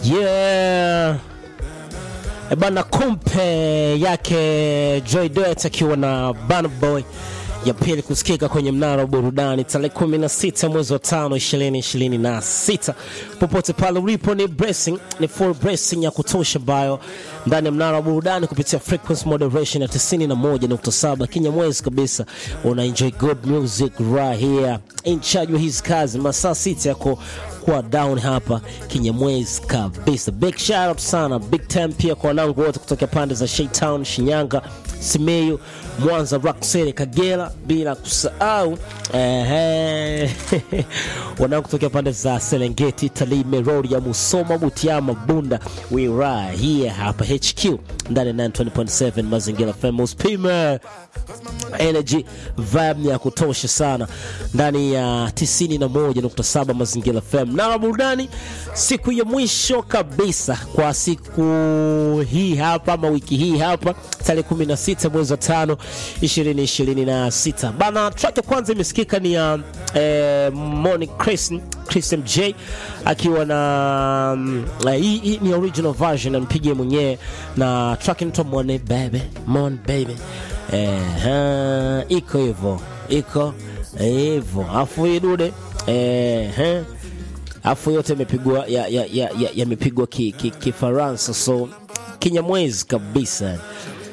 Yeah. E bana, kumpe yake Joy Duet akiwa na Burna Boy ya pili kusikika kwenye mnara wa burudani tarehe 16 mwezi wa tano 2026. Popote pale ulipo, ni blessing, ni full blessing ya kutosha ambayo ndani ya mnara wa burudani kupitia frequency moderation ya 91.7 Kinyamwezi kabisa, una enjoy good music right here in charge wa hizi kazi masaa sita yako kuwa down hapa Kinyamwezi kabisa. Big shout out sana, big time pia kwa wanangu wote kutoka pande za Shaytown, Shinyanga, Simiyu, Mwanza, Rock City, Kagera, bila kusahau eh, wanangu kutoka pande za Serengeti, Tarime, Rorya, Musoma, Butiama, Bunda, we right here hapa HQ ndani ya 920.7 Mazingira Famous Pima energy vibe ya kutosha sana ndani ya 91.7 Mazingira FM na burudani, siku ya mwisho kabisa kwa siku hii hapa ama wiki hii hapa tarehe 16 mwezi wa tano 2026 bana. Track ya kwanza imesikika ni ya eh, Moni Christian Christian J akiwa na mm, eh, hii hii ni original version ampigie mwenyewe na track inaitwa Mone Baby Mon Baby eh, iko hivyo iko hivyo afu hii dude eh, afu yote imepigwa yamepigwa ya, ya, ya, ya Kifaransa ki, ki so Kinyamwezi kabisa